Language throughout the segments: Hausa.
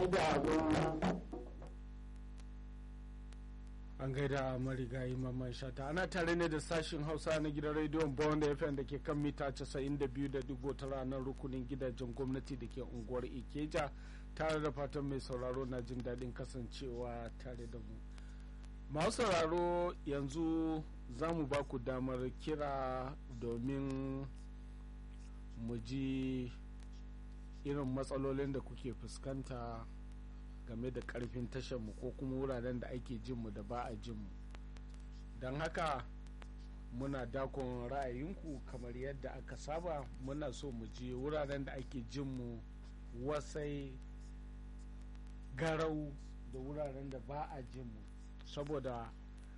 idanu an gaida marigayi mamman shata ana tare ne da sashin hausa na gidan rediyon bond fm da ke kan mita 92.9 ranar rukunin gidajen gwamnati da ke unguwar ikeja tare da fatan mai sauraro na jin daɗin kasancewa tare da mu masu sauraro yanzu za mu ba ku damar kira domin mu ji irin matsalolin da kuke fuskanta game da karfin mu ko kuma wuraren da ake jinmu da ba a jinmu don haka muna dakon ra'ayinku kamar yadda aka saba muna so mu je wuraren da ake jinmu wasai garau da wuraren da ba a jinmu saboda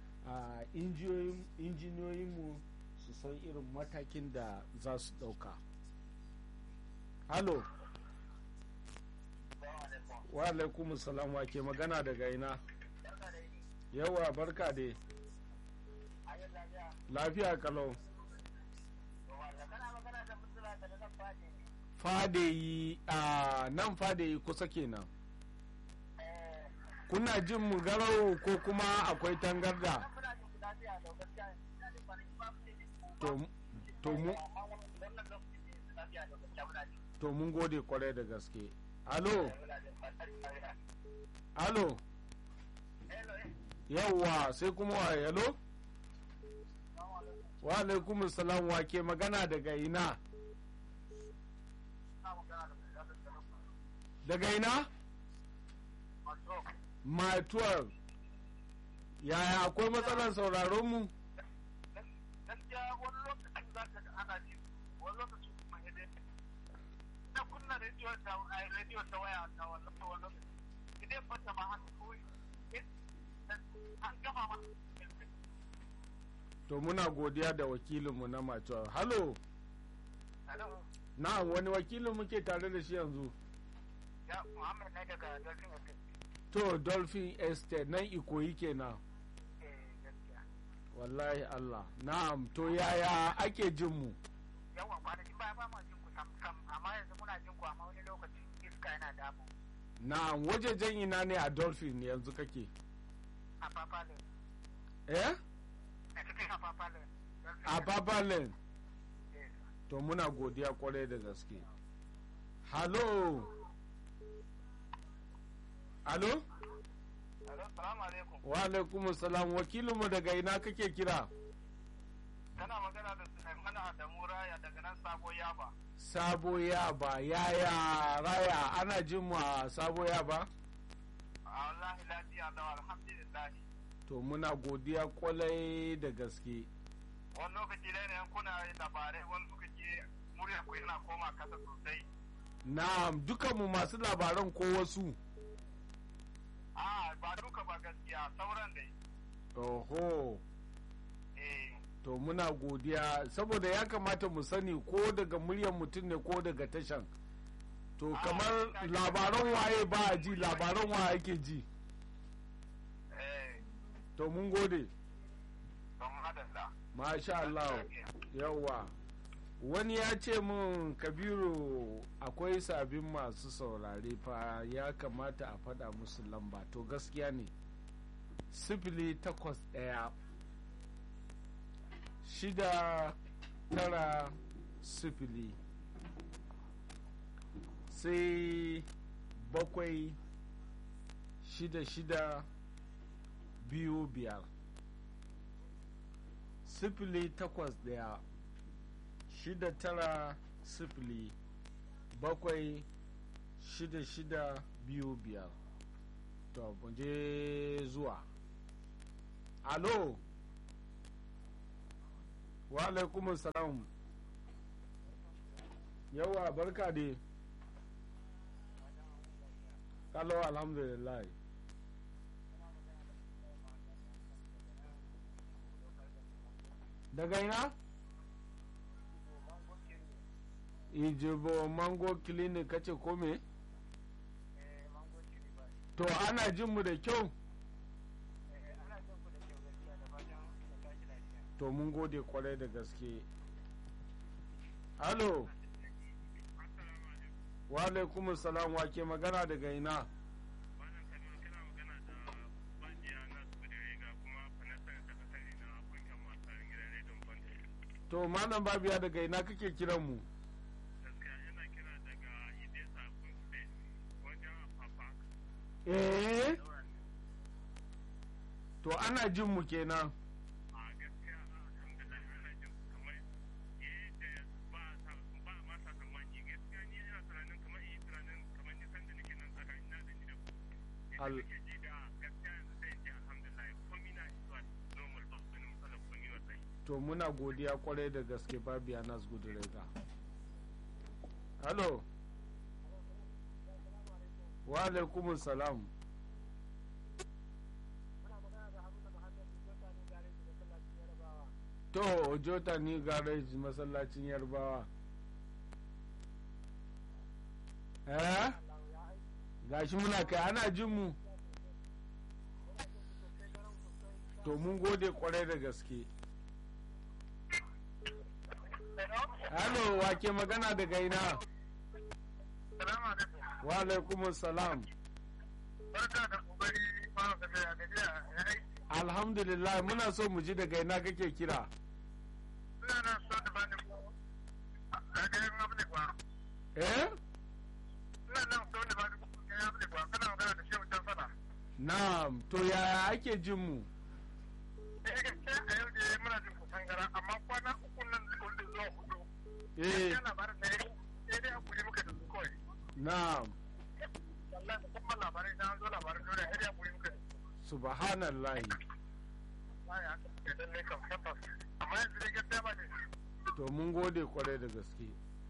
injiniyoyinmu su san irin matakin da za su ɗauka halo wa alaikum salam wa ke magana daga ina yawa barka dai lafiya kalau fadeyi a nan fadeyi kusa kenan kuna jin mu garau ko kuma akwai tangarda to mun gode kwarai da gaske alo alo yawwa sai kuma wa yalo wa alaikum salam wa ke magana daga ina daga ina my 12 yaya akwai matsalar sauraron mu gaskiya wani lokacin za ka ga ana ji wani lokacin kuma hede na kunna rediyo ta rediyo ta waya ta wannan wani lokacin idan fata ma haka kawai an gama ma to muna godiya da wakilinmu na macewa halo na wani wakilin muke tare da shi yanzu ya muhammad ne daga dolphin estate to dolphin estate nan ikoyi kenan eh gaskiya wallahi allah na'am to yaya ake jin mu yawa kwanakin baya ba ma jin ku sam sam amma yanzu muna jin ku amma wani lokaci iska yana damu na'am wajejen ina ne a dolphin yanzu kake a papale eh a cikin a papale a babalen yes to muna godiya kwarai da gaske halo halo Hello, salamu alaikum. wa alaikum salam wakilinmu daga ina kake kira Kana magana da Sulaiman Adamu Raya daga nan Sabo Yaba. sabo yaba yaya raya ana jin mu a sabo yaba A wallahi lafiya da alhamdulillah. to muna godiya kwalai da gaske Wani lokaci dai ne kuna yin labarai wani lokaci murya ku yana koma kasa sosai. na'am dukanmu masu labaran ko wasu A ba duka ba gaskiya sauran dai. oho Eh, to muna godiya saboda ya kamata mu sani ko daga muryar mutum ne ko daga tashan to Ah, kamar ina ji. labaran waye ba a ji labaran waye ake ji eh, to mun gode don madalla. masha Allah yawa wani ya ce min kabiru akwai sabin masu saurare fa ya kamata a faɗa musu lamba to gaskiya ne sifili takwas ɗaya shida tara sifili sai bakwai shida shida biyu biyar sifili takwas ɗaya shida tara sifili bakwai shida shida biyu biyar to mu je zuwa alo wa alaikumun salam yawa barka dai kalau alhamdulillah daga ina ijibo mango clinic kace ko me Eh, mango ciri ba. to ana jin mu da kyau Eh, ana jin ku da kyau gaskiya da fatan da tashi lafiya. to mun gode kwarai da gaske halo wa alaikum salam wa ke magana daga ina to malam babiya daga ina kake kiran mu gaskiya yana kira daga idesa kunse wajen afafa eh to ana jin mu kenan a gaskiya alhamdulillah ana jin kamar yadda ba sa ba ma sa tsammani gaskiya ni ina tunanin kamar yi tunanin kamar nisan da nake nan tsakanin na da ni da ku Al- yadda nake ji da gaskiya yanzu sai in ce alhamdulillah komi na zuwa normal ba wani matsala komi wallahi to muna godiya kwarai da gaske babiya nas gudurega halo wa alaikumus salam to ojota ni garage masallacin yarbawa eh gashi muna kai ana jin mu to mun gode kwarai da gaske halo wake magana daga ina salamu alaikum wa alaikumus salam barka da kokari fara tafiya gajiya ya aiki alhamdulillah muna so mu ji daga ina kake kira suna nan so da bani ko a garin abu kwa eh suna nan so da bani ko garin abu kwa kana magana da shehu can fada na'am to yaya ake jin mu eh gaskiya a yau da muna jin kusan gara amma kwana uku nan da wanda zuwa hudu eh yana labarin da ya sai dai hakuri muka da su kawai na'am wallahi musamman labarai na zo labarin dole sai dai hakuri muka da su subhanallahi wallahi haka suke dan ne kan tabbas amma yanzu dai gaskiya ba ne to mun gode kwarai da gaske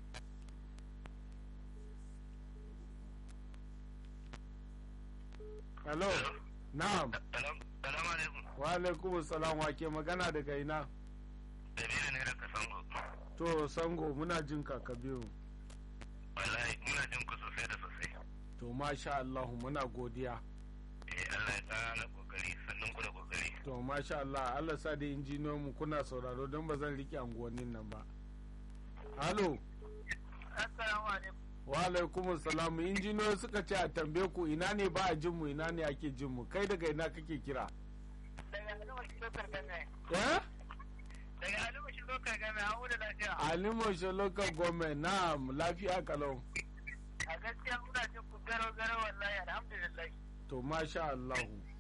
hello na'am salamu alaikum wa alaikumus salam wake magana daga ina dalilin ne daga sango to sango muna jin ka kabiru wallahi muna jin ku sosai da sosai to masha Allah muna godiya eh Allah ya tsara na kokari sannan ku da kokari to masha Allah Allah sa da injiniyon mu kuna sauraro don ba zan rike anguwannin nan ba halo assalamu alaikum wa alaikumus salam injiniyoyi suka ce a tambaye ku ina ne ba a jin mu ina ne ake jin mu kai daga ina kake kira daga alima shi lokar game eh daga alima shi lokar game an wuda lafiya alimo shi local government na'am lafiya kalau a gaskiya muna jin ku garo garo wallahi alhamdulillah to masha Allah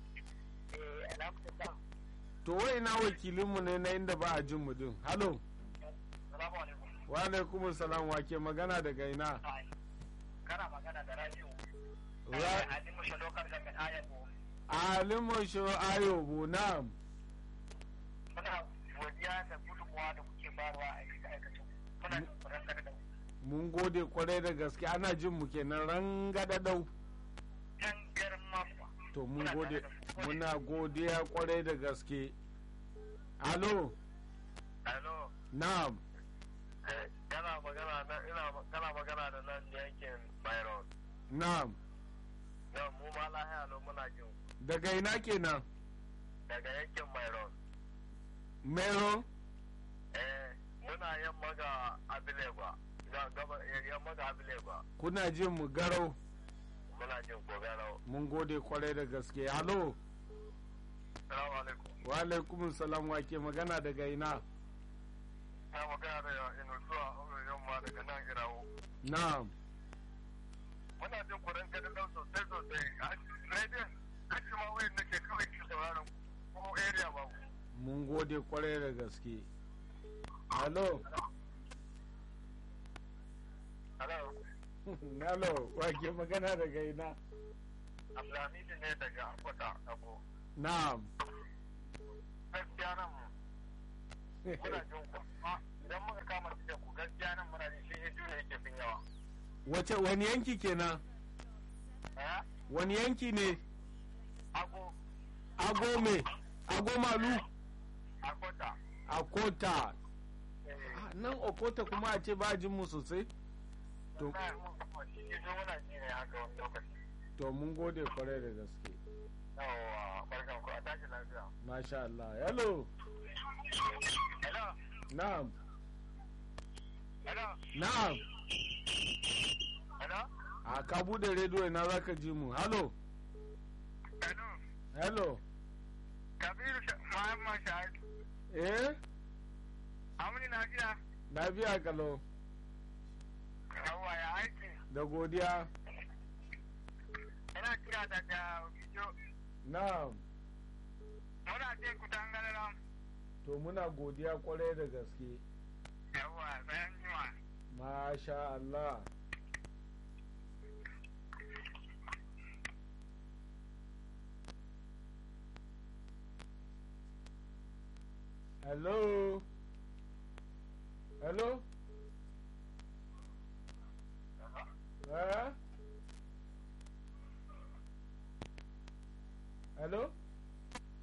eh alhamdulillah to wai na wakilinmu ne na inda ba a jin mu din halo salamu alaikum wa alaikumus salam wake magana daga ina Ai, kana magana da radio Ra- alima shi lokar game ayat mu alimo shi ayobo na'am muna godiya da gudunmuwa da kuke bayarwa a aikace aikacin muna jin ku ran da mun gode kwarai da gaske ana jin mu kenan rangadadau can girma to mun gode muna godiya kwarai da gaske alo Hello, na'am kana magana na ina kana magana da nan yankin Byron. na'am Yau mu ma lahiya lo muna jin daga ina kenan daga yankin Byron. mero Eh, muna yamma ga Abilegwa. Ga gaba yamma ga Abilegwa. kuna jin mu garau Muna jin Gogaro. mun gode kwarai da gaske alo Assalamu alaikum. wa alaikumus salam wake magana daga ina Na magana da Inusuwa yamma daga nan Irawo. na'am Muna jin kuren gadin dau sosai sosai. A radio, kashi ma wayan nake kawai ke sauraron ko area ba. mun gode kwarai da gaske alo Hello. alo wake magana daga ina Abdulhamid ne daga Akwata Abu. na'am gaskiya nan muna jin ku amma idan muka kama da ku gaskiya nan muna jin shi hidu ne yake fin yawa wace wani yanki kenan eh wani yanki ne ago ago me ago malu akota akota eh Ah, nan okota kuma a ce ba jin mu sosai to na mun kuma shi hidu muna ji ne haka wani lokaci to mun gode kwarai da gaske yawa barkan ku a tashi lafiya masha Allah hello hello na'am hello na'am hello a ka bude rediyo ina zaka ji mu hello hello hello kabiru muhammad shahid eh Amini na jiya. lafiya kalau Yawwa ya aiki. da godiya Ina kira daga Ogijo. na'am Muna jin ku dangane to muna godiya kwarai da gaske Yawwa bayan jima. masha Allah hello hello eh hello